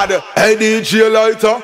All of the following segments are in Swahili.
bad. Hey DJ lighter.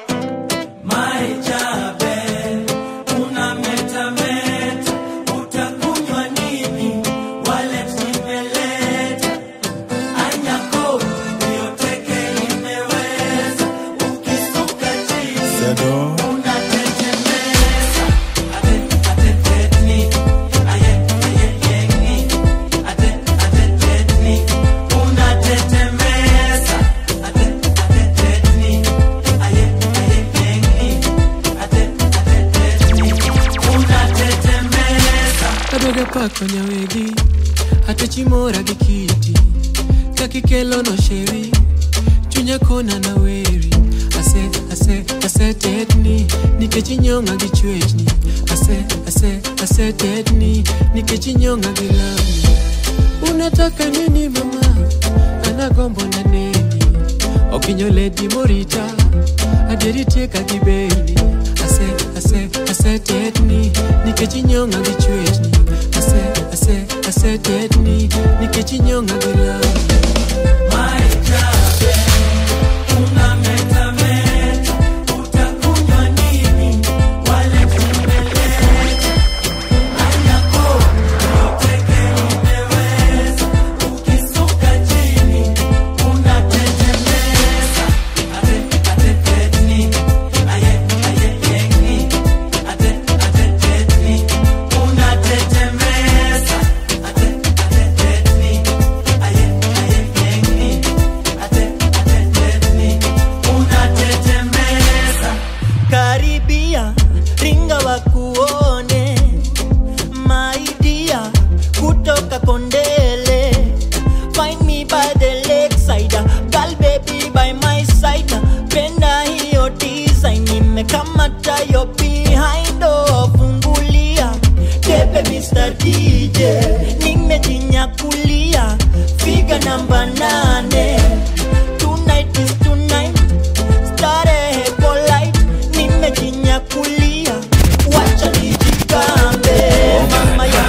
kadoga pako nyawegi atechimora gi kiti kakikelo no sheri chunya kona na weri ase ase ase tetni nikech inyonga gi chwechni ase ase ase tetni nikech inyonga gi lami unataka nini mama anagombo na neni okinyo ledi morita adieri tieka gi beni ase ase ase tetni nikech inyonga gi chwechni ase ase ase tetni nikech inyonga gi lami karibia ringa wakuone maidia kutoka kondele find me by the lakeside girl baby by my side penda hiyo design nimekamata yo behind oh, fungulia tepe Mr. DJ nimejinyakulia figa namba nane tonight is tonight starehe polite nimejinyakulia wacha nijigambe mama ya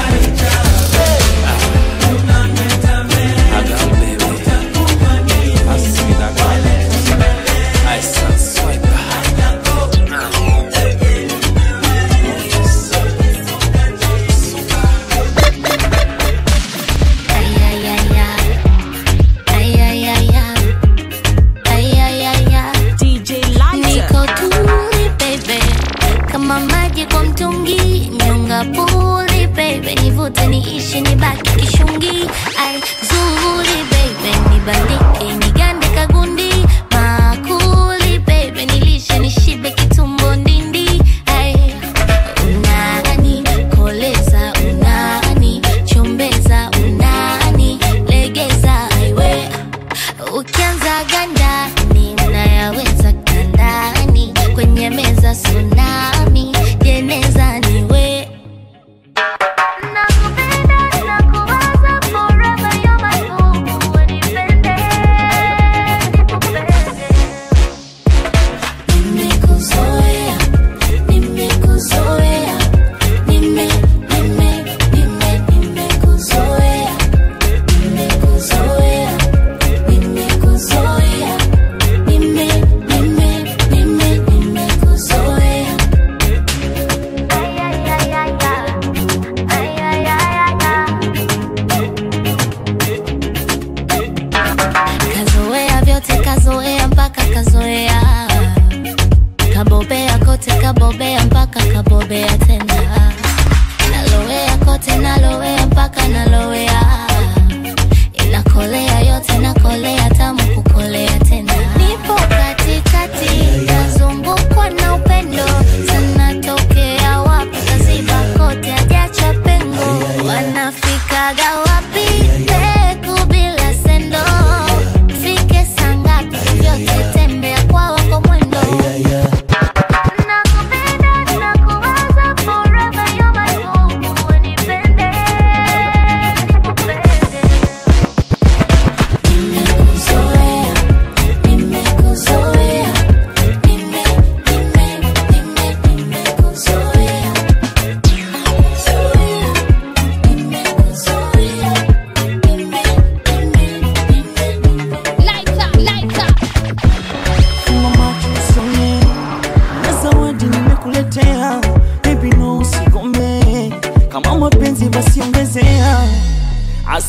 Niko tuli baby, kama maji kwa mtungi, nyonga puli baby, nivute niishi nibaki kishungi, ai zuri baby, nibandike nigande kagundi, makuli baby, nilishe nishibe kitumbo ndindi, ai unani koleza, unani chombeza, unani legeza, aiwe ukianza ganda ninayaweza kandani kwenye meza tsunami jeneza niwe Nimekuzoea, nimekuzoea, nime, nime, nime, nimekuzoea, nimekuzoea, nimekuzoea, nime, nime, nime, nimekuzoea. Ay, ay, ay, ay, ay, ay, ay, ay. Kazoea vyote kazoea mpaka kazoea kabobea kote kabobea mpaka kabobea tena nalowea kote nalowea mpaka nalowea inakolea yote nakolea tamu kukolea tena nipo katikati nazungukwa na upendo sanatokea wapi kaziba kote ajacha pengo wanafikaga wapi peku bila sendo fike sangapi vyote tembea kwa wako mwendo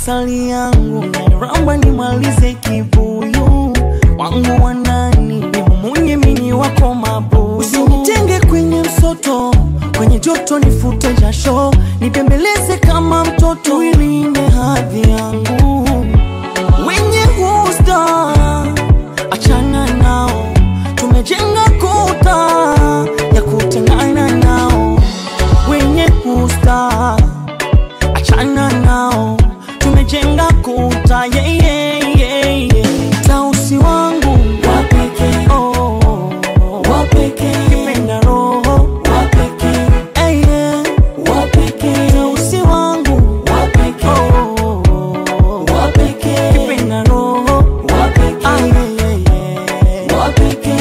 asali yangu nairamba nimalize kibuyu wangu wa ndani nimumunye mini wako mabuyu usinitenge kwenye msoto kwenye joto nifute jasho nibembeleze kama mtoto ilinde hadhi yangu wenye husta achana nao tumejenga kuta ya kutengana nao wenye husta achana nao tumejenga kuta yeah, yeah, yeah, yeah. tausi wangu wapeke oh, wapeke kipenda roho wapeke hey, yeah. wapeke tausi wangu wapeke oh, wapeke kipenda roho wapeke ah, yeah, yeah, yeah. wapeke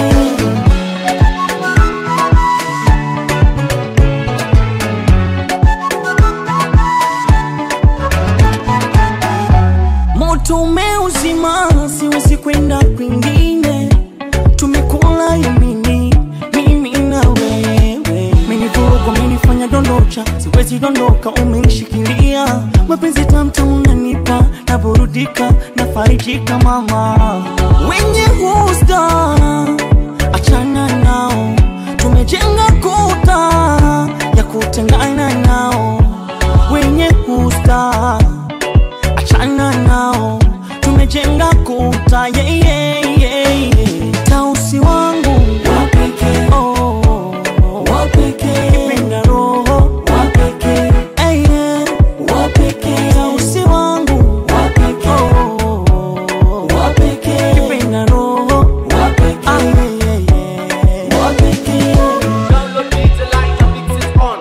moto umeuzima, siwezi kwenda kwingine. Tumekula yamini, mimi na wewe, menivuruga, umenifanya dondocha, siwezi dondoka, umenishikilia mapenzi tamtamu, nanipa naburudika, nafarijika mama, wenye husta achana nao, tumejenga kuta ya kutengana nao, wenye husta achana nao tumejenga kuta yeah, yeah, yeah, yeah. tausi wangu wapeke oh, wapeke kipenda roho wapeke hey, yeah. wapeke tausi wangu wapeke oh, wapeke kipenda roho wapeke ah, yeah, yeah, yeah. wapeke Download DJ Lighter, mix it on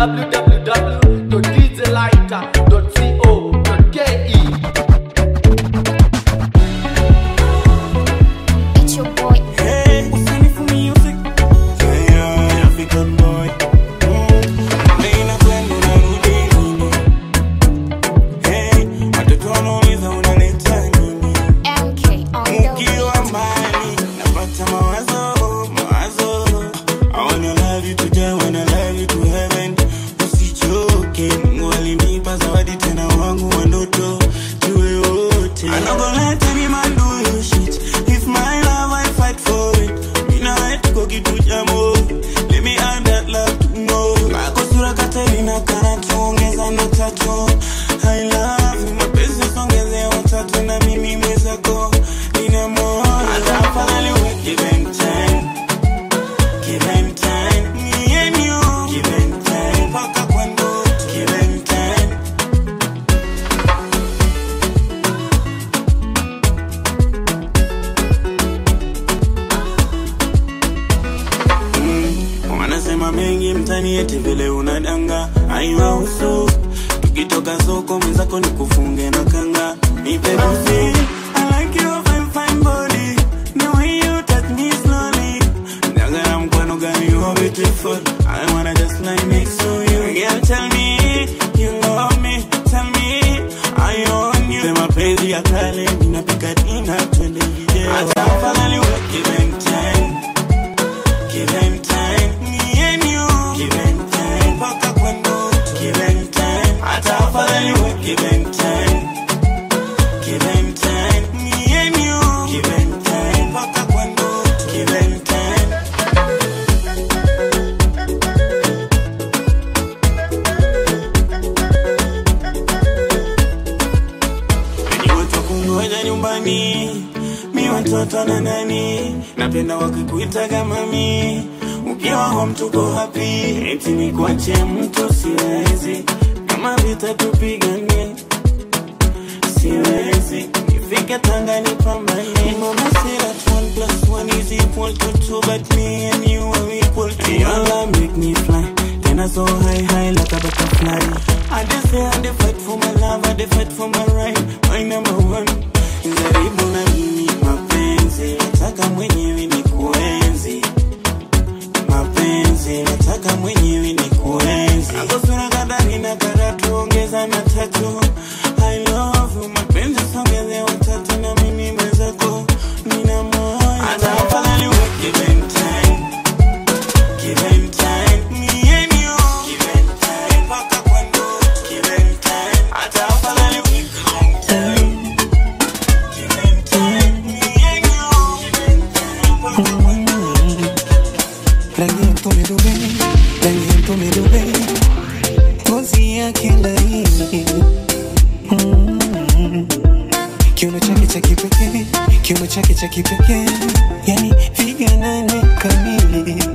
www.djlighter.co.ke. It's your boy. Hey, usinifu music African boy. Nina kwenda unarudi lini? Hey, watoto wanauliza unaleta nini? MK on the Ukiwa mbali, napata mawazo, mawazo. I wanna love you today, wanna love you to heaven. Usichoke, Mungu alinipa zawadi tena wangu wa ndoto. Tuwe wote. I'm not gonna let any man do you shit. If my love, I fight for it. Mina wewe tuko kitu cha moyo. Let me add that love to know. Kako sura Katerina kana tuongeza na tatu. I love you, mapenzi songeze watatu na mimi mwenzako. Nina moyo. Hata afadhali uwe give and take. Give and take. Me and you. Give and take. Mpaka kwa ndoto. Give and take. wanasema mengi mtani eti vile unadanga aiwahusu tukitoka soko mwenzako ni kufunge na kanga nipe busi I like your fine, fine body. The way you touch me slowly. Ndagara mkwano gani you're beautiful. I wanna just lie next to you. Girl, tell me you love me. Tell me I own you. Sema penzi ya kale ninapika dina twende video. Hata afadhali uwe give and take. Give and take, me and you. Give and take, mpaka kwa ndoto. Give and take, hata afadhali uwe give and take. Give and take, me and you. Give and take, mpaka kwa ndoto. Give and take. Ni watu wa kungoja nyumbani mi watoto na nani napenda wakikuita kama mi ukiwa home tuko happy eti ni kuache mtu siwezi kama vita tupigane siwezi nifike tanga nipambane mama said that one plus one is equal to two but me and you are equal to your love make me fly tena so high high like a butterfly I just say I dey fight for my love I dey fight for my right my number one jaribu na mimi mapenzi nataka mwenyewe ni kuenzi mapenzi nataka mwenyewe ni kuenzi akosura kadhani na karatu ongeza na tatu I love you mapenzi songeze watatu na mimi mwenzako nina moyo hata afadhali uwe give and take give and take me and you give and take mpaka kwa ndoto give and take hata afadhali uwe yake laini Mm. kiuno chake cha kipekee kiuno chake cha kipekee yani viganane kamili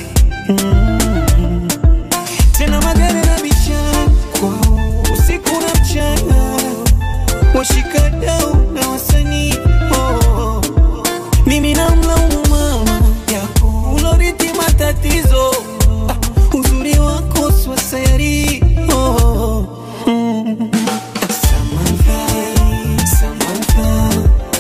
Mm. tena magari na vichakwa usiku na mchana washikadau na wasanii oh. mimi namlaumu mama yako uloriti matatizo ah, uzuri wako swasayari oh. mm. Samantha, Samantha,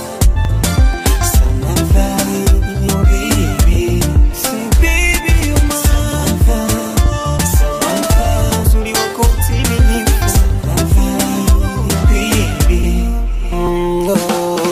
Samantha, oh baby. Say baby you're mine. Samantha, Samantha, uzuri wako utimilifu. Samantha, baby. Mm, oh.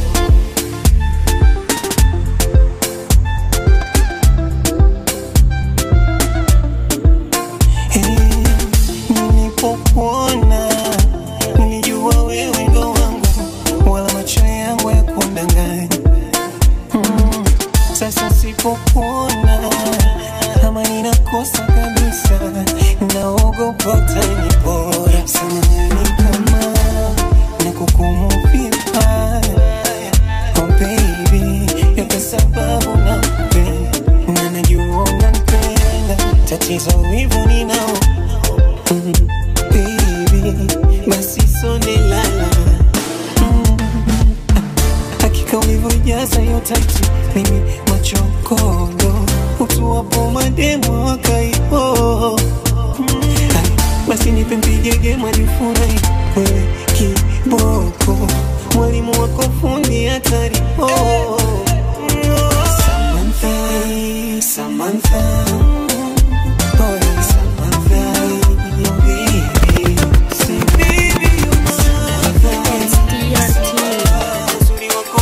nilipokuona nilijua wewe ndo wangu wala macho yangu ya kundanganya mm. sasa sipokuona kama ninakosa kabisa naogopa utanipora samani kama nakukumu vibaya oh baby yote sababu nakupenda na najua unanipenda tatizo wivu ninao Mm, baby, basi sone lala Mm, hakika ulivyojaza hiyo taiti mimi machokondo utuwapo mademo wakaipo basi nipe mpigege majifurahi wewe kiboko mwalimu wako fundi hatari oh. Samantha, Samantha, oh, Samantha, oh, baby. Say, baby, you're mine. Uzuri wako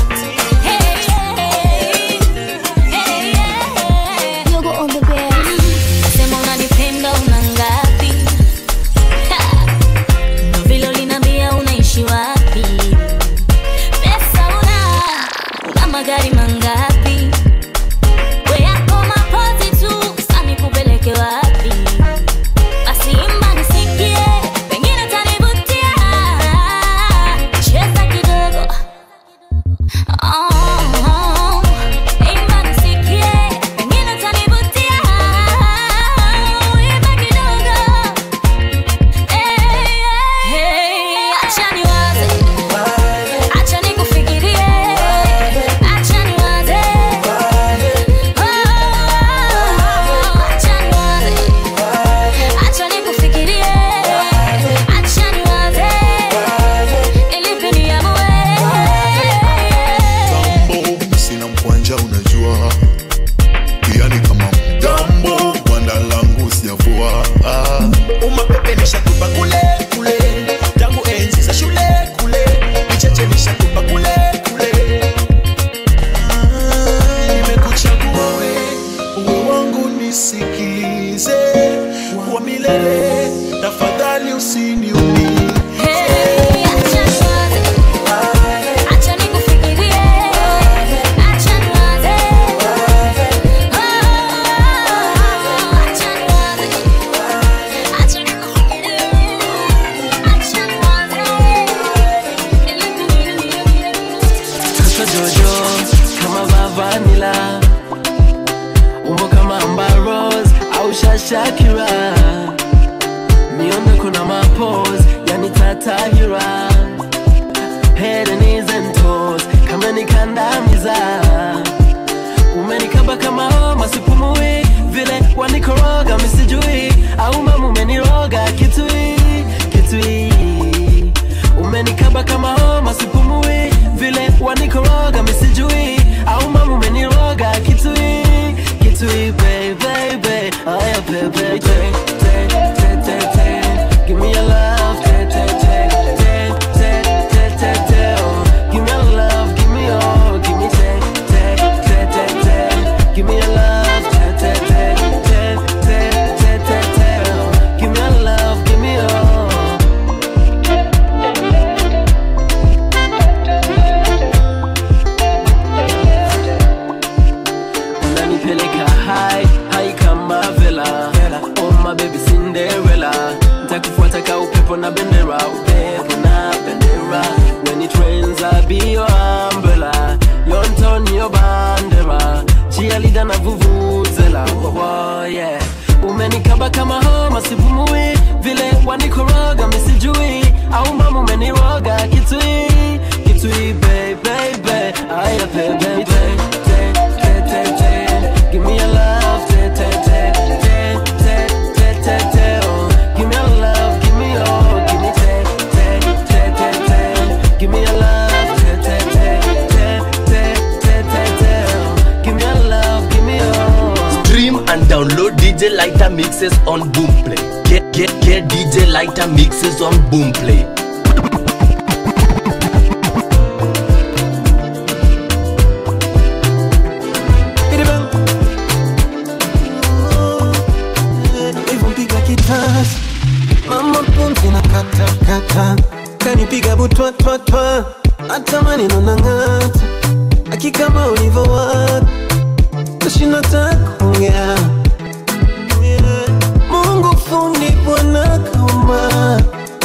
Sema unanipenda una ngapi? Ha! Ndo vile uliniambia unaishi wapi? Pesa una, una magari mangapi? We yako mapozi tu, sasa nikupeleke wapi? Basi imba nisikie, pengine utanivutia. Cheza kidogo. Oh, imba nisikie, pengine utanivutia. Imba kidogo. Hey, hey, acha niwaze, acha nikufikirie, acha niwaze. Oh, acha niwaze, acha nikufikirie, acha niwaze. Nilipe niamue. Tambo, sina mkwanja unajua yani kama mtambo gwanda langu sijavua ah. umapepe nishatupa kule kule tangu enzi za shule kule vicheche nishatupa kule kule Ah, nimekuchagua we uwe wangu nisikize wa milele tafadhali usiniumie Hey, acha niwaze, acha nikufikirie, acha niwaze. Oh, acha niwaze, acha nikufikirie, acha niwaze. Sasa Jojo kama Vavanila, umbo kama Amber Rose au Shashakira, miondo kuna mapose yani tatahira, head and knees and toes kama nikandamiza, umenikaba kama homa sipumui, vile wanikoroga misijui, au mama umeniroga kitui kitui umenikaba kama homa sipumui vile wanikoroga misijui au mama umeniroga kitui kitui baby aya bebe te te te te te give me your love te te te te te te te te oh give me your love give me your give me te te te te te give me your love te te te te te te te te oh give me your love give me your unanipeleka hai hai kama vela oh sipumui vile wanikoroga misijui au mama umeniroga kitui kitui baby aya baby te te te te give me your love te te te te te te te te oh give me your love give me your give me te te te te te give me your love te te te te te te te te oh give me your love give me your Stream and download DJ Lighter mixes on Boomplay. Get get get DJ Lighter mixes on Boomplay. Ivumpiga kitasi mama pumzi na kata kata kanipiga butwatwatwa hata maneno na ng'ata akikama ulivyowaka tashinda takuongea Mungu fundi bwana kauma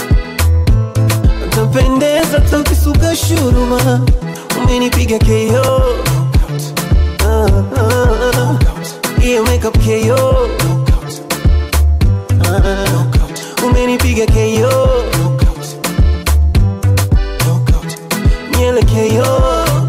utapendeza takisuka shuruma umenipiga KO Ah, ah, ah. hiyo makeup KO Ah, umenipiga KO nyele KO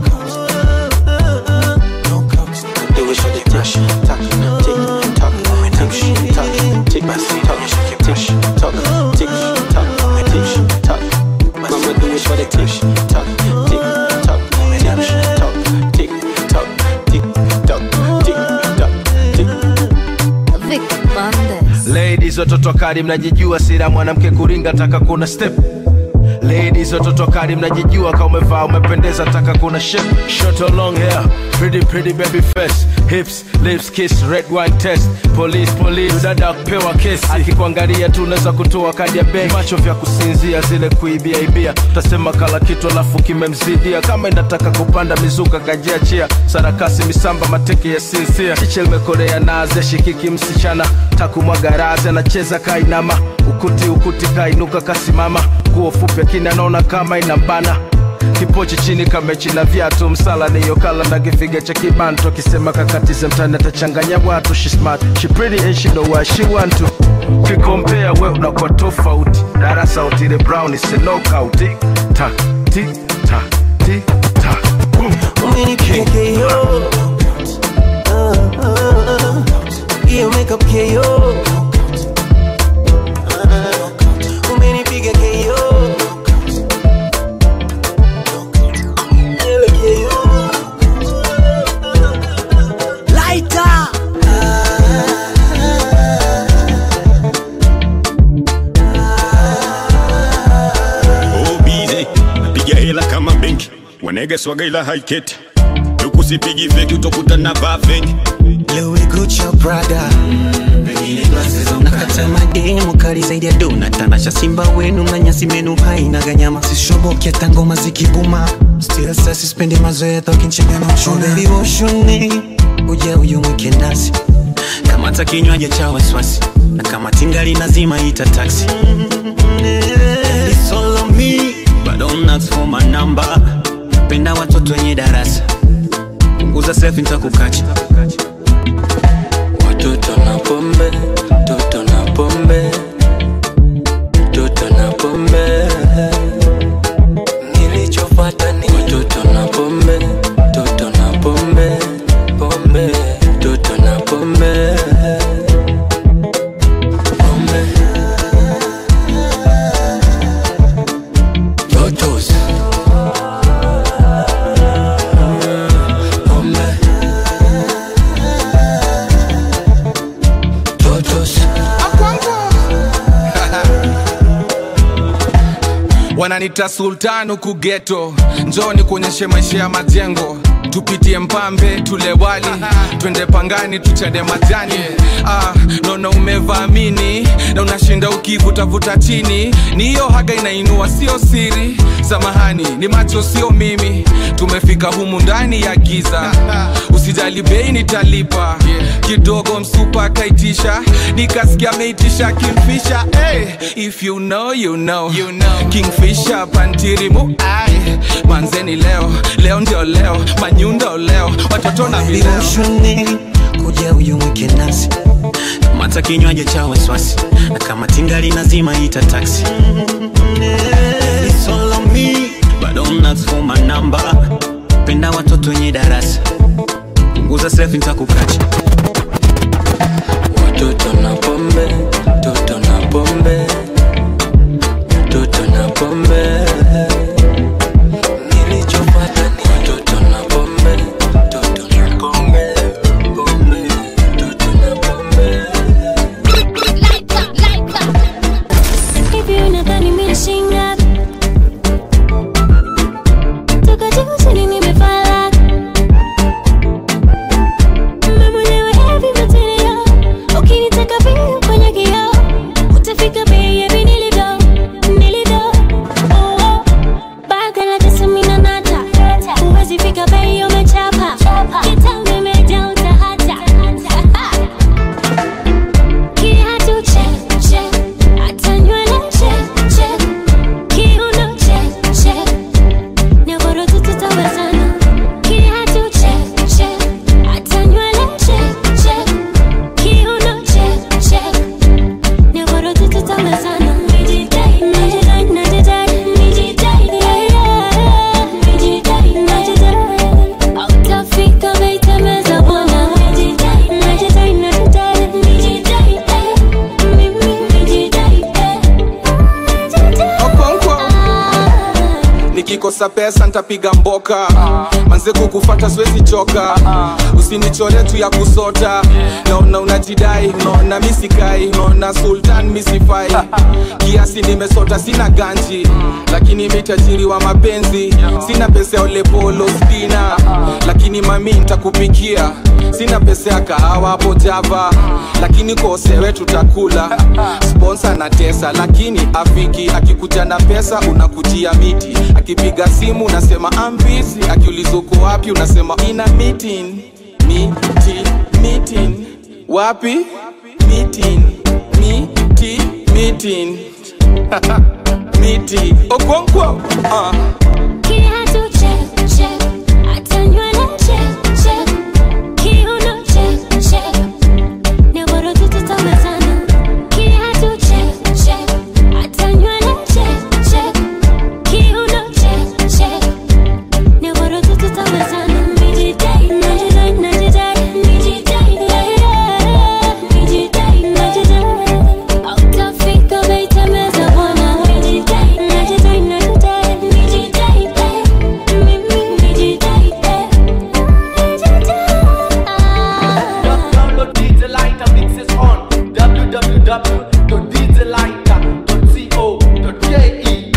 Do it for the brush, talk, tick, tock, tick, tock, tick, tock, tick, tock, tick, tock, tick, tock. Mama do it for the tick, tock, tick, tock, tick, tock, tick, tock, tick, tock, tick, tock, tick. Vic Bandes. Ladies watoto kali mnajijua sira mwanamke kuringa taka kuna step Ladies watoto kali mnajijua kama umevaa umependeza taka kuna shape Short or long hair pretty pretty baby face hips lips kiss red wine test police police dada kupewa kesi akikuangalia tu unaweza kutoa kadi ya benki macho vya kusinzia zile kuibia ibia utasema kala kitu alafu kimemzidia kama inataka kupanda mizuka kajiachia sarakasi misamba mateke ya sinsia chiche limekorea naze shikiki msichana takumwaga razi anacheza kainama ukuti ukuti kainuka kasimama nguo fupi akini anaona kama inambana kipochi chini kamechi na viatu msala niyo kala na kifiga cha kibantu akisema kakatize mtani atachanganya watu she smart she pretty and she know what she want to kikompea we unakuwa tofauti darasa utile brown is a knockout tik tak tik tak tik tak boom umenipiga KO Ah, ah, ah. hiyo makeup KO Ah, umenipiga KO Nyele KO Lighter. obize napiga hela kama benki wanege swaga ila haiketi ukusipigi feki utokutana vaa feki Louis Gucci Prada nakata mademu kali zaidi ya dona tanasha simba wenu na nyasi menu haina ganyama sishoboki hata ngoma zikibuma still sasa sispendi mazoea tokinchega na uchuna baby woshuni uja uyu mwike nasi kamata kinywaji cha wasiwasi na kama tingali nazima ita taxi It's all on me, but don't ask for my number. Penda watoto wenye darasa punguza selfie nitakukacha Watoto na pombe, toto na pombe, toto na pombe. Nilichofuata ni watoto na pombe, toto na pombe, pombe, toto na pombe. Pombe. Totos. Pombe. Totos. wananita sultan huku geto njoni kuonyeshe maisha ya majengo tupitie mpambe tule wali twende pangani tuchade majani ah, naona umevaamini na unashinda ukivutavuta chini ni hiyo haga inainua sio siri samahani ni macho sio mimi tumefika humu ndani ya giza usijali bei nitalipa kidogo msupa akaitisha nikasikia ameitisha kimfisha hey, if you know, you know. You know. kingfisha pantirimu ai manzeni leo leo ndio leo manyundo leo watoto na vileo Viroshuni kuja uyu mwike nasi hata kinywaji cha wasiwasi na kama tingali nazima ita taksi It's all on me, but don't ask for my number. penda watoto wenye darasa punguza selfie nitakukacha Watoto na pombe, toto na pombe, toto na pombe. Nilichopata ni watoto na pombe, toto na pombe, pombe, toto na pombe. Hivi unadhani mimi shinga? Toka juu chini nimefala. Mimi mwenyewe heavy material. Ukinitaka vile kwenye kioo, utafika bei hivi nilivyo, nilivyo. Oh, oh. Baga la tesa mimi na nata. Huwezi fika bei umechapa. Kitambo imejaa utahata. Kiatu check, check. Hata nywele check, check. Kiuno check, check. Nyororo tu tutawezana. Kiatu check, check. Hata nywele check, check. Kiuno check, check. Nyororo tu tutawezana. Nijidai, najidai, najidai, nijidai, yeah, yeah. Nijidai, najidai. Hautafika bei temeza bwana. Nijidai, najidai, najidai, nijidai, eh. Mimi nijidai, eh. Okonkwo. nikikosa pesa ntapiga mboka manze kukufata siwezi choka usinichore tu ya kusota naona unajidai naona misikai naona sultan misifai kiasi nimesota sina ganji lakini mitajiri wa mapenzi sina pesa ya olepolo spina lakini mami ntakupikia sina pesa ya kahawa hapo java lakini kosewe tutakula sponsa na tesa lakini afiki akikuja na pesa unakujia miti akipiga simu unasema ambisi akiuliza uko wapi unasema ina meeting miti meeting wapi meeting miti meeting miti okonkwo uh. Kiatu check, check. Hata nywele check, check. Kiuno check, check. Nyororo tu tutawezana. Kiatu check, check. Hata nywele check, check. Kiuno check, check. Nyororo tu tutawezana. Nijidai, najidai, najidai, nijidai, yeah, yeah. Nijidai, najidai. Hautafika bei temeza bwana. Nijidai, najidai, najidai, nijidai, eh. Mimi nijidai, eh. Download DJ Lighter mixes on www.djlighter.co.ke.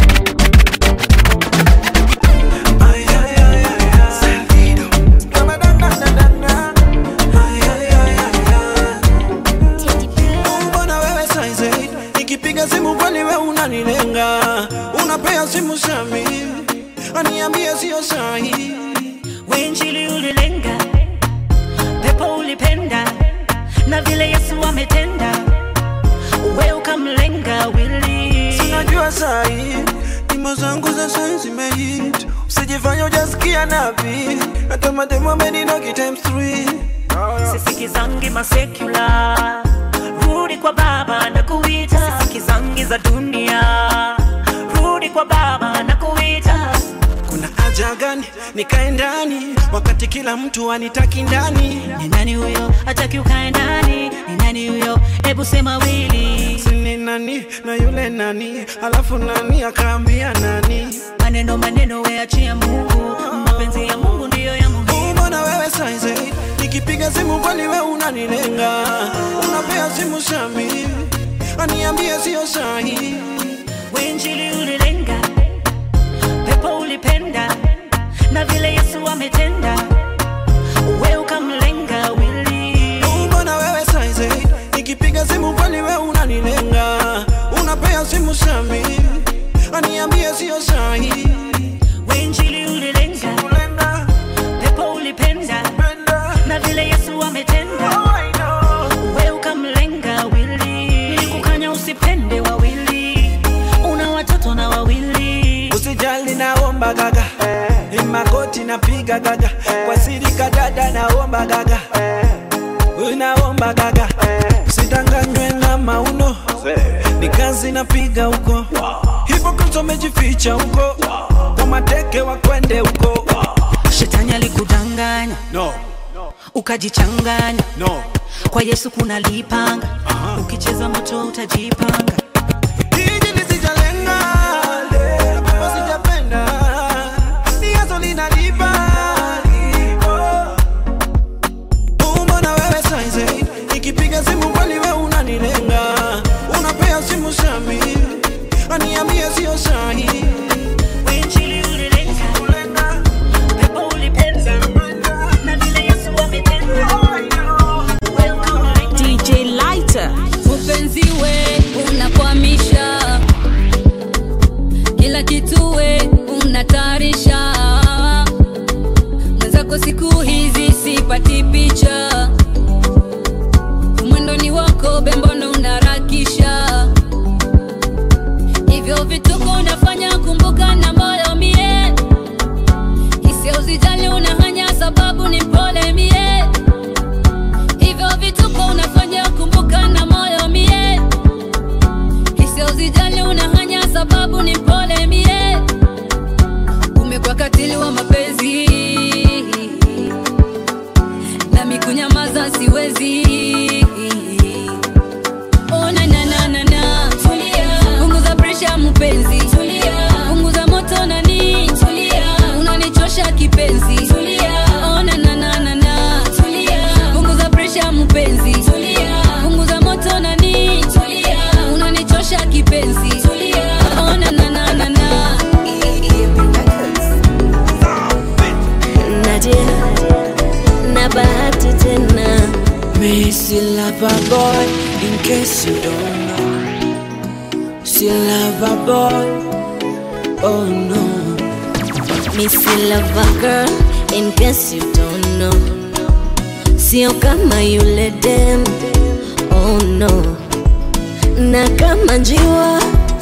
mbona wewe saizi nikipiga simu kwani we unanilenga unapea simu sami aniambie sio sahi wenjili ulilenga pepo ulipenda na vile yesu ametenda we ukamlenga wili sinajua sahi nyimbo zangu za sai zimehit usijifanya ujasikia napi hata mademu ameninoki times three sisikizangi masekula rudi kwa baba na kuita sisikizangi za dunia rudi kwa baba na kuita kuna haja gani nikae ndani wakati kila mtu anitaki ndani ni nani huyo hataki ukae ndani ni nani huyo hebu sema wili sini nani na yule nani alafu nani akaambia nani maneno maneno weachia mungu mapenzi ya mungu ndiyo ya muhimu mbona wewe saizi nikipiga simu kwani we unanilenga unapea simu sami aniambie sio sahi wenjili ulilenga pepo ulipenda na vile yesu ametenda we ukamlenga wili mbona wewe saizi nikipiga simu kwani we unanilenga unapea simu sami aniambie sio sahi wenjili ulilenga pepo ulipenda na vile yesu ametenda we ukamlenga wili nilikukanya usipende wawili una watoto na wawili usijali naomba gaga imakoti napiga gaga kwa siri kadada naomba gaga unaomba gaga sidanganya mauno ni kazi napiga huko hivyo kristo amejificha huko kwa mateke wakwende huko shetani alikudanganya no. ukajichanganya no. kwa yesu kuna lipanga ukicheza moto utajipanga hiji lisijalenga ambapo sijapenda ni yazo linalipa Mbona wewe saizi nikipiga simu kweli wewe unanilenga unapea simu sami aniambie sio sahi DJ Lighter. Upenzi we unakwamisha kila kitu we unatarisha mwenzako siku hizi sipati picha mwendoni wako bembono unarakisha hivyo vituko unafanya kumbuka na moyo mie hisia uzijali unahanya sababu ni mpole mie hivyo vituko unafanya kumbuka na moyo mie hisia uzijali unahanya sababu ni mpole mie umekuwa katili wa mapenzi nami kunyamaza siwezi Oh, na, na, na, na, na. punguza presha mpenzi punguza moto nani unanichosha kipenzi Oh, na, na, na, na, na. punguza presha mpenzi punguza moto nani unanichosha kipenzi Oh, na, na, na, na, na. Nadia na bahati tena Me still love a boy, in case you don't know. Still love a boy, oh no. Me still love a girl in case you don't know Sio kama yule dem oh no Na kama njiwa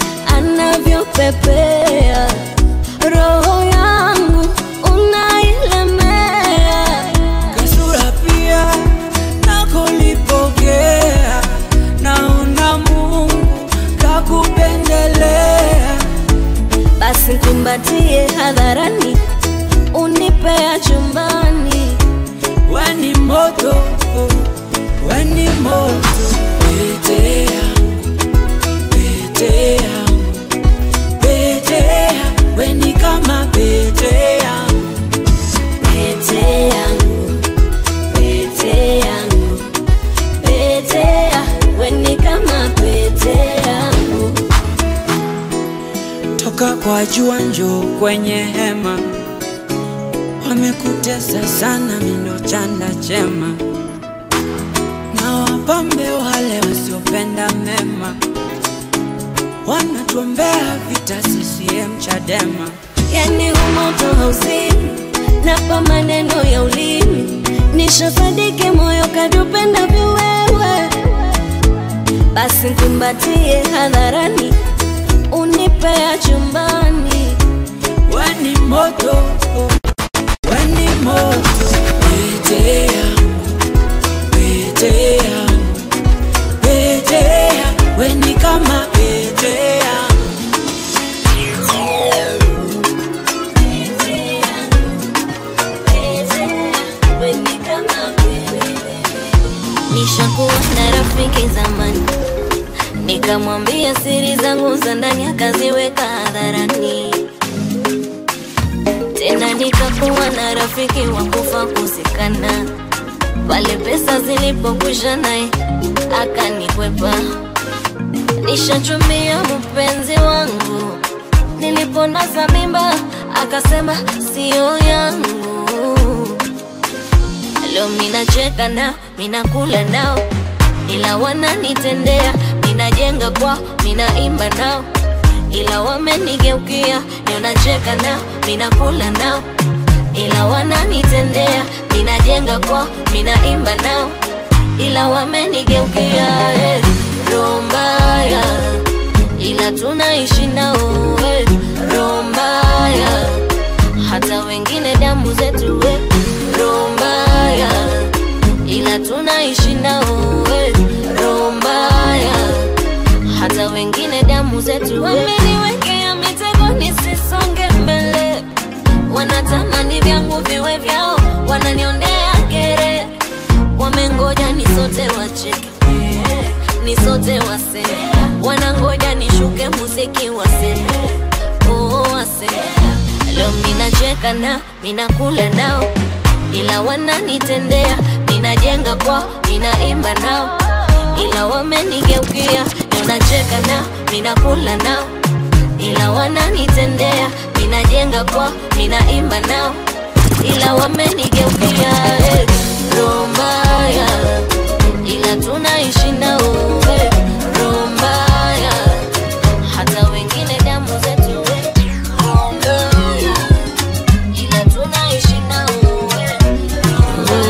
anavyopepea Roho yangu unailemea Kasura pia nakolipokea, naona Mungu kakupendelea. Basi kumbatie hadharani unipea chumbani Weni moto, weni moto, pete yangu, pete yangu, pete yangu, weni kama pete yangu, pete yangu, pete yangu, pete ya weni kama pete yangu toka kwa jua njoo kwenye hema, wamekutesa sana, mindo chanda chema, na wapambe wale wasiopenda mema, wanatuombea vita CCM Chadema. yani humoto hauzimi napa maneno ya ulimi nishasadiki moyo kadupenda viwewe basi kumbatie hadharani unipea chumbani weni moto weni moto pete yangu pete yangu pete yangu weni kama pete yangu nishakuwa na rafiki zamani nikamwambia siri zangu za ndani akaziweka hadharani tena nikakuwa na rafiki wa kufa kuzikana pale pesa zilipokwisha naye akanikwepa nishachumia mpenzi wangu niliponaza mimba akasema sio yangu leo minacheka nao minakula nao ila wananitendea minajenga kwao minaimba nao ila wamenigeukia leo nacheka nao minakula nao ila wananitendea minajenga kwao minaimba nao ila wamenigeukia eh, roho mbaya ila tunaishi nao eh, roho mbaya hata wengine damu zetu eh, roho mbaya ila tunaishi nao eh, roho mbaya wameniwekea mitego nisisonge mbele wanatamani vyangu viwe vyao wananiondea gere wamengoja nisote wacheke nisote wase wanangoja nishuke muziki wase oh, wase leo minacheka na minakula nao ila wananitendea ninajenga kwao ninaimba nao ila wamenigeukia leo nacheka nao minakula nao ila wananitendea ninajenga kwao ninaimba nao ila wamenigeukia eh, roho mbaya ila tunaishi nao eh, roho mbaya hata wengine damu zetu eh, roho mbaya ila tunaishi nao eh,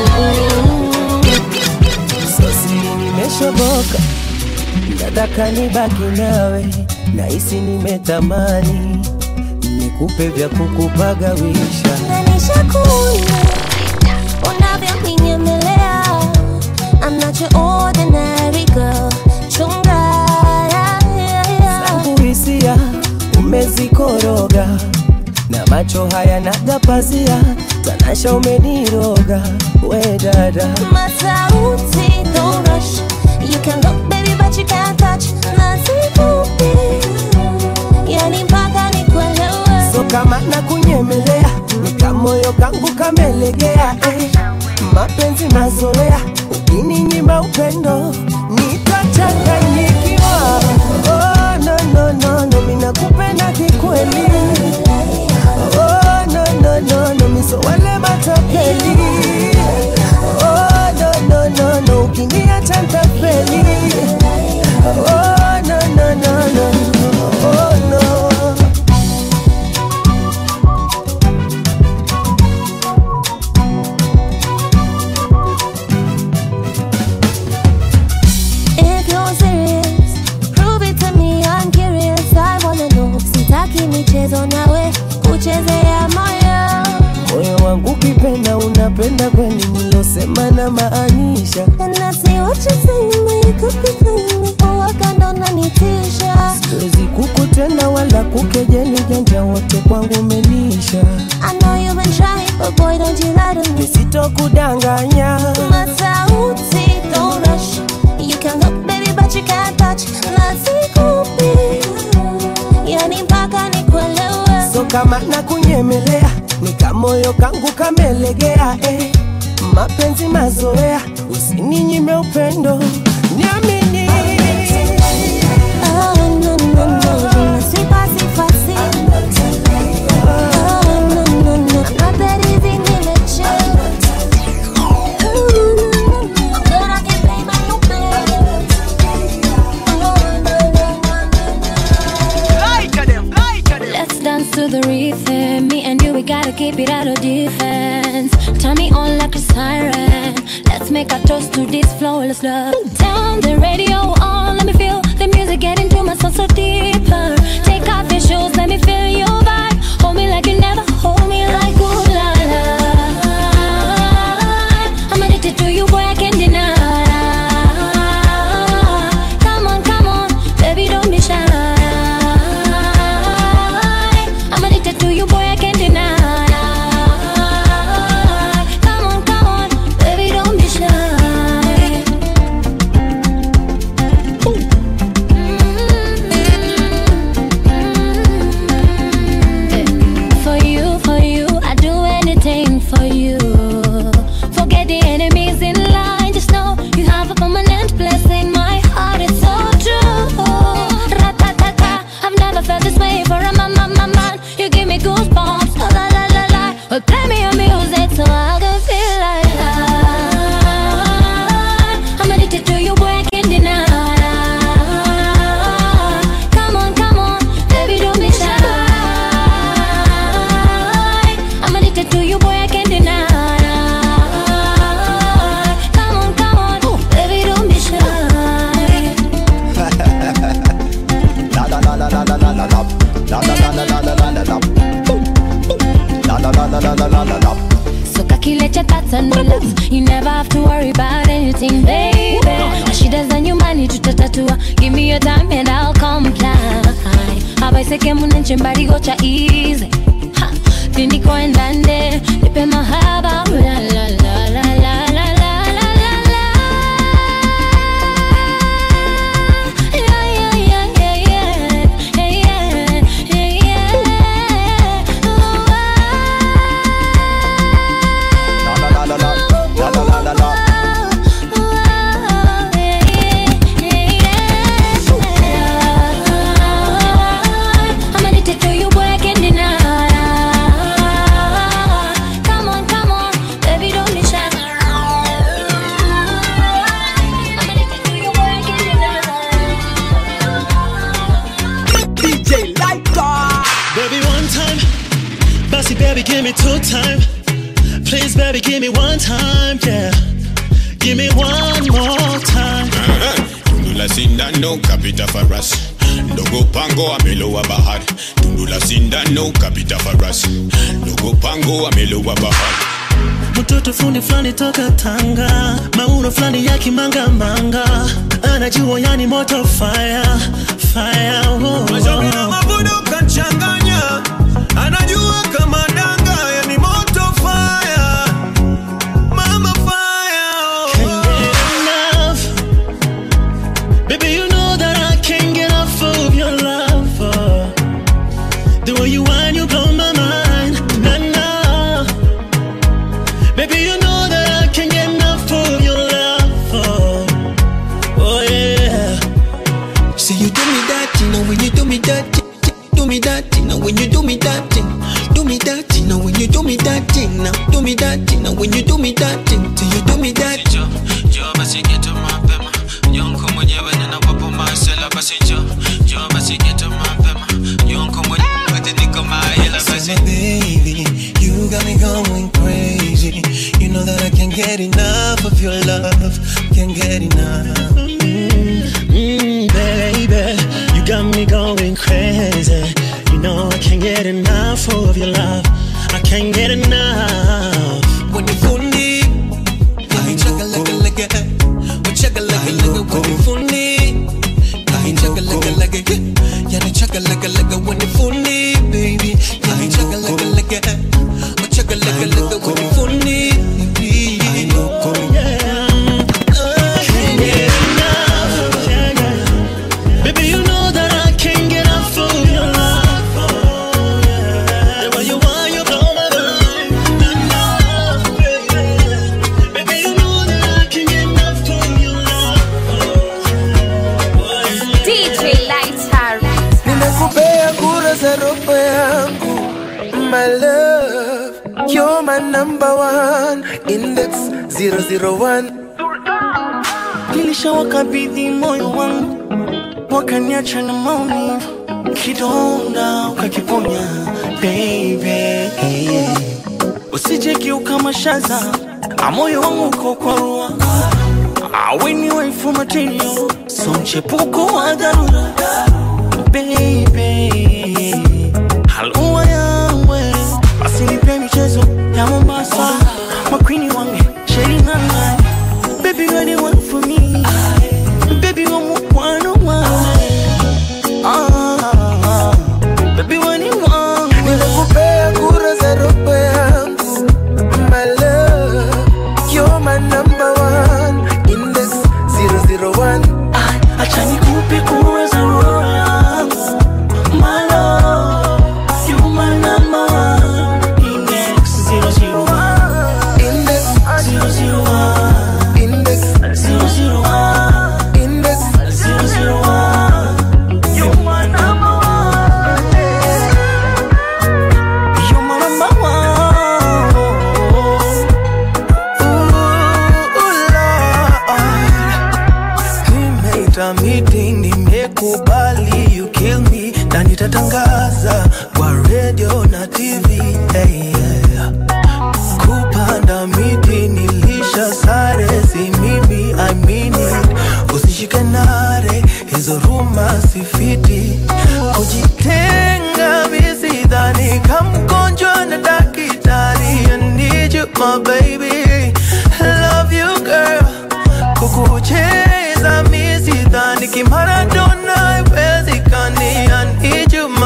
sasiri nimeshoboka nataka nibaki nawe nahisi nimetamani nikupe vya kukupagawisha Nishakuona unavyoninyelea. I'm not your ordinary girl. Chunga, yeah, yeah, yeah. zangu hisia umezikoroga na macho haya nagapazia tanasha umeniroga we dada Masauti, don't rush. You can look, baby, but you can't touch. Nasikupi, yani mpaka nikuelewe. so kama na kunyemelea nikamoyo kangu kamelegea eh. mapenzi mazoea ukininyima upendo nitachanganyikiwa oh, no, no, no, no, minakupenda kikweli oh, no, no, no, no, miso wale matapeli oh, no, no, no, no, ukiniacha ntafeli oh, no, no, no, no, oh, no. If you're serious, prove it to me. I'm curious. I wanna know. Sitaki michezo nawe kuchezea moyo. moyo wangu ukipenda unapenda kweli nilosema na maanisha And I see what you're saying, but you could be playing me. Oh, wakanda unanitisha. siwezi kukutenda wala kukejeli janja wote kwangu umenisha I know you've been trying, but boy, don't you lie to me. nisitokudanganya Masauti, don't rush. You can look, baby, but you can't touch. Nasikupi, yani mpaka nikuelewe. so kama na kunyemelea nikamoyo kangu kamelegea eh. mapenzi mazoea usininyime upendo niamini Oh, no, no, no, je ne suis pas si facile. Oh, no, no, no, not that easy, nimechill. Ooh, no, no, no, but I can pay my own bills. Oh, no, no, no, no. Let's dance to the rhythm. Me and you, we gotta keep it out of defense. Turn me on like a siren. Let's make a toast to this flawless love. Turn the radio on, let me feel the music getting to my soul so deeper. Take off your shoes, let me feel your vibe. Hold me like you never hold me like ooh la la. I'm addicted to you, boy, I can't deny. Come on, come on, baby, don't be shy. I'm addicted to you, boy, I can't deny. Come on, come on, baby, don't be shy. For you, for you, I do anything for you. Forget the enemies in line. Just know you have a permanent place in my heart. It's so true. Ra-ta-ta-ta. I've never felt this way for a man, man, man, man. You give me goosebumps. Oh, la la la la. Well, play me your music so I can feel like I- I'm addicted to you, boy. I can't deny. Come on, come on, baby, don't be shy. I'm addicted to you, boy, I can't deny. Come on, come on, baby, don't be shy. La la la la la la la la la. La la la la la la la la la. La la la la la la la la la. So calculate your thoughts and relax. You never have to worry about anything, baby. Na shida za nyumbani tutatatua. Give me your time and I'll comply. abaiseke munenche mbarigo cha easy ha tindiko endande nipe mahaba la la la la la la la la la la yeah yeah yeah yeah yeah yeah yeah yeah La la la la la la la la la. I'm addicted to you, boy, I can't deny. Come on, come on, baby, don't be shy. I'm addicted to you, boy, I can't deny. DJ Lighter. Baby, one time. Bossy, baby, give me two time. Please, baby, give me one time, yeah. Give me one more time. tundu la sindano kapita farasi ndogo pango amelowa bahari tundu la sindano kapita farasi ndogo pango amelowa bahari mtoto fundi fulani toka Tanga, mauno fulani ya kimangamanga, anajua yani moto fire fire. Oh, Mashauri na mavuno kachanganya, anajua kama danga, yani moto fire, mama fire. Can't get enough, baby. You know that I can't get enough of your love. oh. The way you whine, you blow my mind. Nah, nah. Baby, you know that I can't get enough of your love. Oh, oh yeah. See you do me that, you know when you do me that, do me that, you know when you do me that, do me that, you know when you do me that, now do me that, you know when you do me that, till you do me that. Njoo basi geto mapema, nyonko mwenyewe ninawapo masela basi njoo, njoo basi geto mapema, nyonko mwenyewe niko mahela basi. baby, you got me going crazy. You know that I can't get enough of your love. Can't get enough. Mm, mm, baby, you got me going crazy. You know I can't get enough of your love. I can't get enough. When you fundi, I chugga like a like a, chugga like a like a when you fundi, I chugga like a like a, yeah, chugga like a like a when you fundi, baby, I chugga like a like a, chugga like a like a when you fundi, I know, Can't get enough. Baby, you know that I can't get enough of your love. The way you want, you blow my mind. Baby, you know that I can't get enough of your love. DJ Lighter. nimekupea kura za roho yangu my love you're my number one index 001 nilishawakabidhi moyo wangu wakaniacha na maumivu kidonda ukakiponya baby usije kiuka mashaza na moyo wangu uko kwa rua aweni waifu material so mchepuko wa dharura baby halua yangwe basi nipe michezo ya mombasa makwini wange sherinanga baby you're the one for me baby you're one of one ah baby you're the one nimekupea kura za roho yangu my love you're my number one index 001 acha nikupe kura za roho yangu my love you're my number one index 001 index 001 index 001 index 001 you're my number one you're my number one nimeita meeting nimekubali you kill me na nitatangaza kwa radio na tv hey, yeah. kupanda miti nilisha sare si mimi I mean it usishike nare hizo ruma sifiti kujitenga visidhani kamgonjwa na dakitari I need you my baby love you girl kukucheza misidhani kimaradona iwezekani I need you my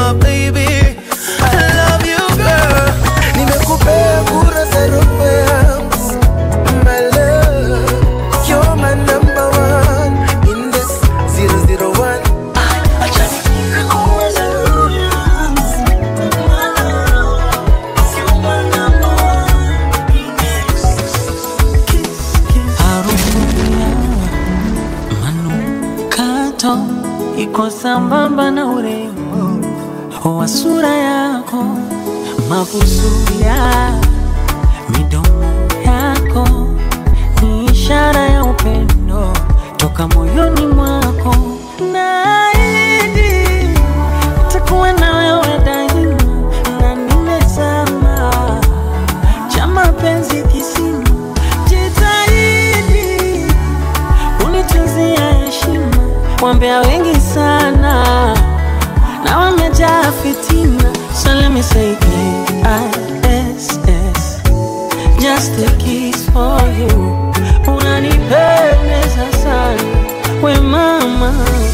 uko sambamba na urembo wa sura yako, mabusu ya midomo yako ni ishara ya upendo toka moyoni mwako. Naahidi takuwa na wewe daima, na nimezama cha mapenzi kisima. Jitahidi unitunzia heshima, wambea wengi sana na wamejaa fitina. So let me say K-I-S-S just a kiss for you. Unanipendeza sana we mama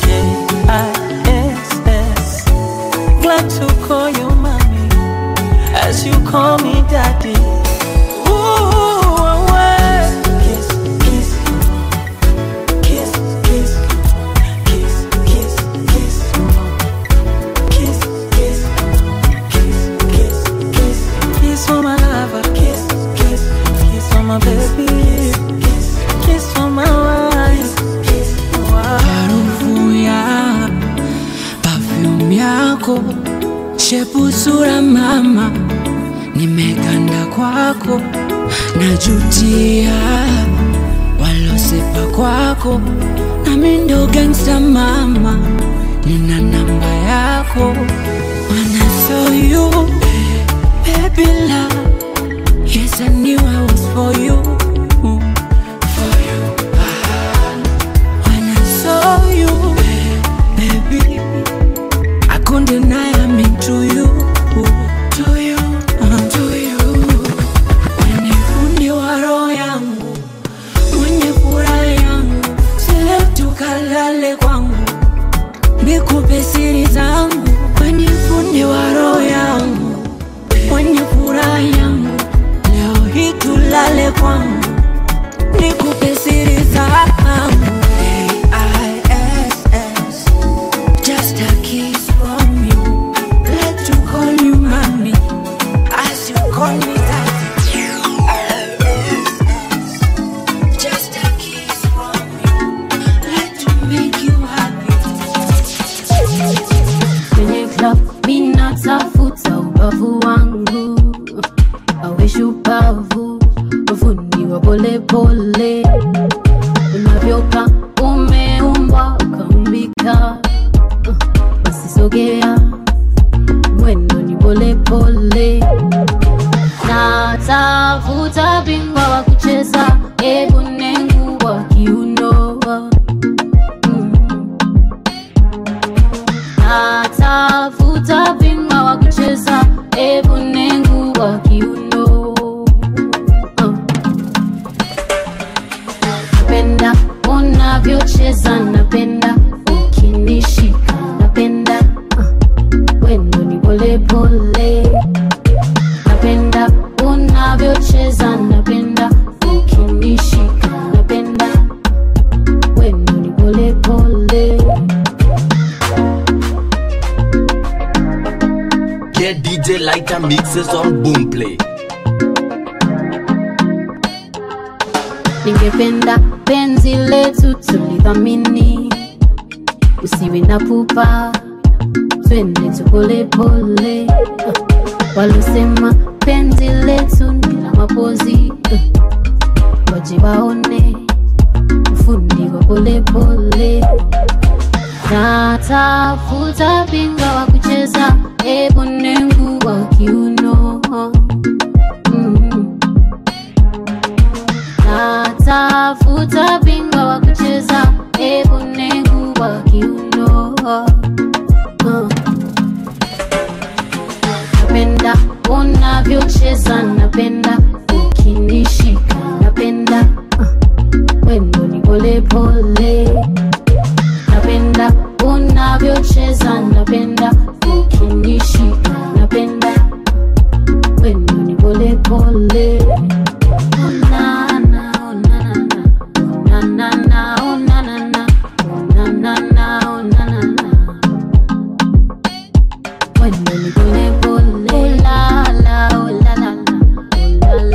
K-I-S-S glad to call you mommy as you call me daddy. Ooh, away. Kiss, kiss, kiss, kiss, kiss, kiss, kiss, kiss, kiss, kiss, kiss, kiss, kiss for my lover. Kiss, kiss, kiss for my baby. Kiss, kiss for my wife. Kiss, harufu ya perfume yako shepu sura mama nimeganda kwako najutia walosepa kwako nami ndo gangsta mama nina namba yako When I saw you baby love yes I knew I was for you for you when I saw you, baby, I couldn't deny I'm into you, to you, uh, to you. Mwenye fundi wa roho yangu, mwenye furaha yangu, sile tukalale kwangu, nikupe siri zangu. Mwenye fundi wa roho yangu, mwenye furaha yangu, leo hii tulale kwangu, nikupe siri zangu. K-I-S-S, just a kiss from you. Let you call you mommy, as you call me daddy. Just a kiss from you. Let you make you happy. kwenye club mina tafuta ubavu wangu awe shupavu ufundi wa polepole unavyoka umeumbwa ukaumbika Uh, basi sogea mwendo ni polepole natafuta bingwa wa kucheza ebu nengu wa kiuno natafuta bingwa wa kucheza ebu nengu wa kiuno Uh. napenda unavyocheza napenda ukinishika napenda uh. wendo ni polepole napenda unavyocheza napenda ukinishika napenda wendo ni polepole Get DJ Lighter mixes on Boomplay. ningependa penzi letu tulidhamini usiwe na pupa twende tu polepole uh, walosema penzi letu ni la mapozi uh, waje waone ufundi wa polepole natafuta bingwa wa kucheza ebu nengu wa kiuno mm. natafuta bingwa wa kucheza ebu nengu wa kiuno uh. napenda unavyocheza napenda ukinishika napenda uh. wendo ni polepole napenda unavyocheza napenda ukinishika napenda wendo ni polepole Oh, na, na, oh, na, na, na. Oh, na, na, na, oh, na, na, na. Oh, na, na, na, oh, na, na, na. Wendo ni polepole. Oh, la, la, oh, la, la, la. Oh, la,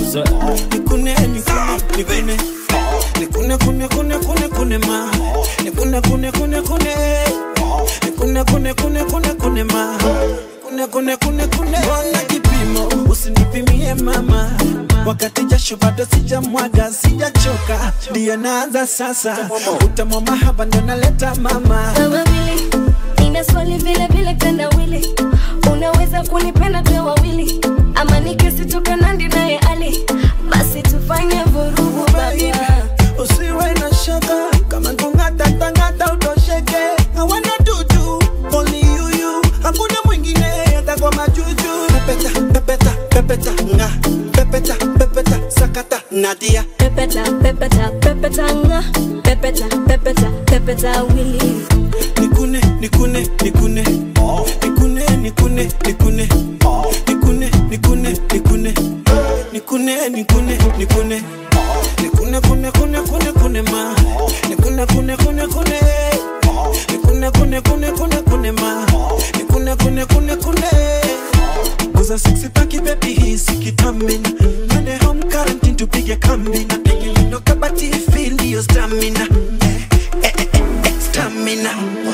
Nikune, nikune, nikune. Nikune, kune, kune, kune, kune ma. Nikune, kune, kune, kune. Nikune, kune, kune, kune, kune ma. Kune, kune, kune, kune. Mbona kipimo usinipimie mama, wakati jasho bado sijamwaga, sijachoka, ndiyo naanza sasa. Utamu wa mahaba ndo naleta mama. Kama vile nina swali vile vile tendawili, unaweza kunipenda tuwe wawili, ama nikisitoka nandi naye ali, basi tufanye vurugu baba. usiwe na shaka kama tungata tangata utosheke hawana tutu only you you hakuna mwingine hata kwa majuju pepeta pepeta pepeta nga pepeta pepeta sakata nadia Pepeta, pepeta, pepeta nga, pepeta, pepeta, pepeta wili. nikune nikune nikune nikune nikune nikune nikune nikune nikune nikune nikune nikune nikune kune kune kune kune ma nikune kune kune kune nikune kune kune kune kune ma nikune kune kune kune Kuza sexy paki baby hisi kitamina Twende home quarantine tupige kambi na penye lindo kabati feel your stamina eh, eh, eh, eh, stamina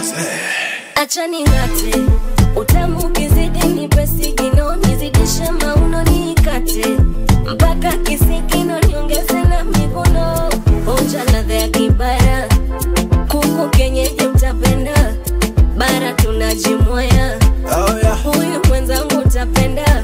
Acha ning'ate, utamu ukizidi nipe sigino, nizidishe mauno nikate, mpaka kisikino niongeze na mikono, onja ladha ya kibara, kuku kienyeji utapenda, bara tunajimwaya, oh, yeah. huyu mwenzangu utapenda,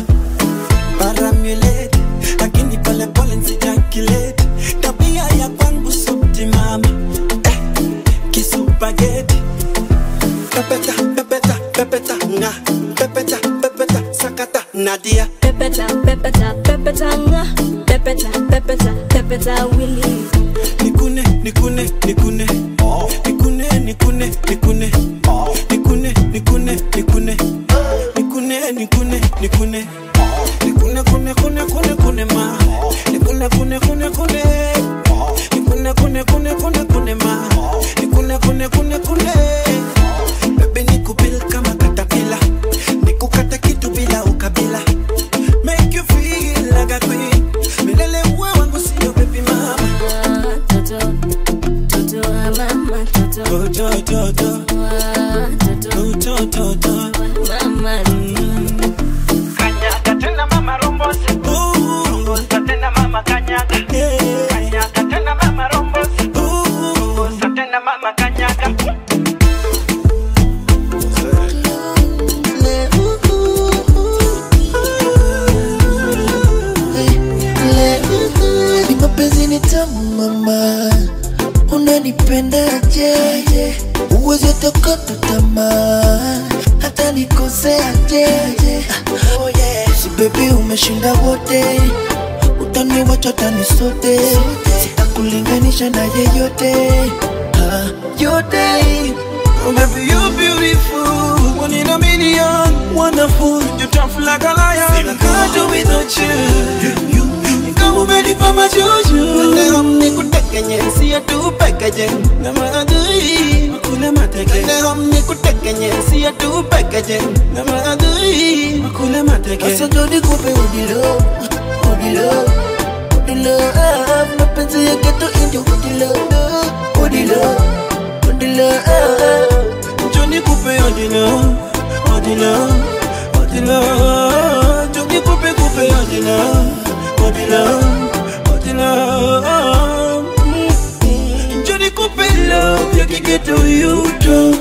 paramulate lakini pole pole nsijakilete tabia ya kwangu subtimama eh, kisupageti pepeta pepeta pepeta nga pepeta pepeta sakata nadia pepeta, pepeta, pepeta nga, pepeta, pepeta, pepeta wili. nikune nikune nikune nikune nikune nikune nikune nikune nikune nikune nikune nikune nikune kune kune kune kune ma nikune kune kune kune nikune kune kune kune kune ma nikune kune kune kune bebe nikubil kama katapila nikukata kitu bila ukabila make you feel like a queen milele uwe wangu sio baby mama Toto, toto wa mama, toto, toto, toto, toto, toto, toto. mama. Kanyaga tena mama rombosa. Rombosa tena mama kanyaga. Kanyaga tena mama rombosa. Rombosa tena mama kanyaga. Ni mapenzi ni tamu mama, unanipendaje? Uwezi tokota tamaa, hata nikoseaje? Oh yeah. Si baby umeshinda wote, utaniwacha tani sote, sitakulinganisha na yeyote Ah, yote Oh baby you beautiful, one in a million, wonderful. You tough like a lion. I can't do without you. You kama umenipa majuju. Leo nikutekenye, siya tu pekeje. Na maadui, makule mateke. Leo nikutekenye, siya tu pekeje. Na maadui, makule mateke. Sasa ndo nikupe udilo, udilo, udilo ah, mapenzi ya geto indio udilo, udilo, udilo ah. Njoo nikupe odilo, odilo, odilo. Njoo nikupe kupe odilo, odilo, odilo. Mm. Njoo nikupe love ya kigeto yuto.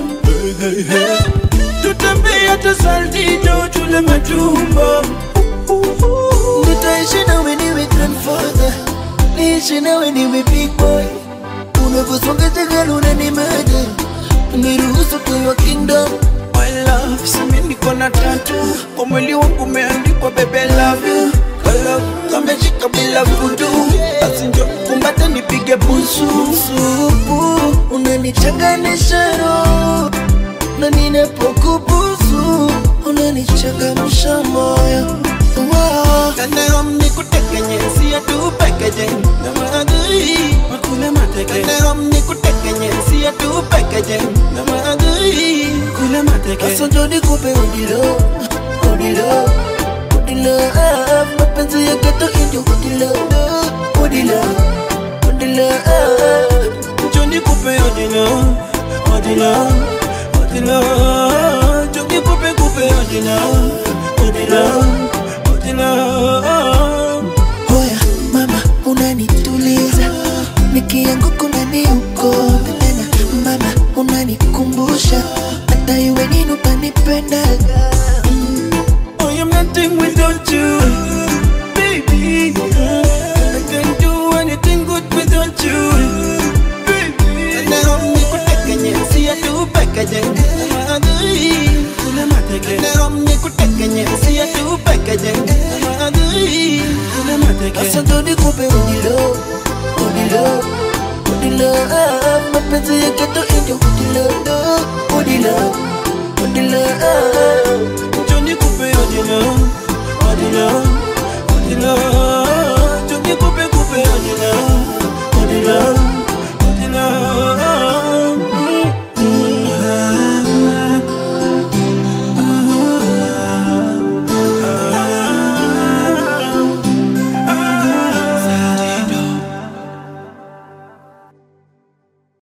Tutembee hata saltito tule matumbo. Nitaishi nawe niwe grandfather, niishi nawe niwe big boy. Unavyosonga jagala unanimada, niruhusu tuwe kingdom. My love, simi niko na tatu kwa mwili wangu umeandikwa bebe love you. Kala kameshika bila vudu, basi njo kumbate nipige busu. Supu unanichanganisha roho, na ninapokubusu unanichangamsha moyo. Wow. Kanero nikutekenye, siya tu pekeje. Na maadui, makule mateke. Kanero nikutekenye, siya tu pekeje. Na maadui, kule mateke. Sasa ndo nikupe udilo, udilo, udilo ah, mapenzi ya geto indio udilo kupe odilo odilo odilo Jogi kupe kupe odilo odilo odilo Hoya mama unanituliza nikianguka unaniukote tena mama unanikumbusha hata iwe nini utanipendaga I am nothing without you, baby. I can't do anything good without you, baby. Now me kutekenye, see I do packaging. Now me kutekenye, see I do packaging. Sasa ndo nikupe udilo udilo udilo ah, mapenzi ya geto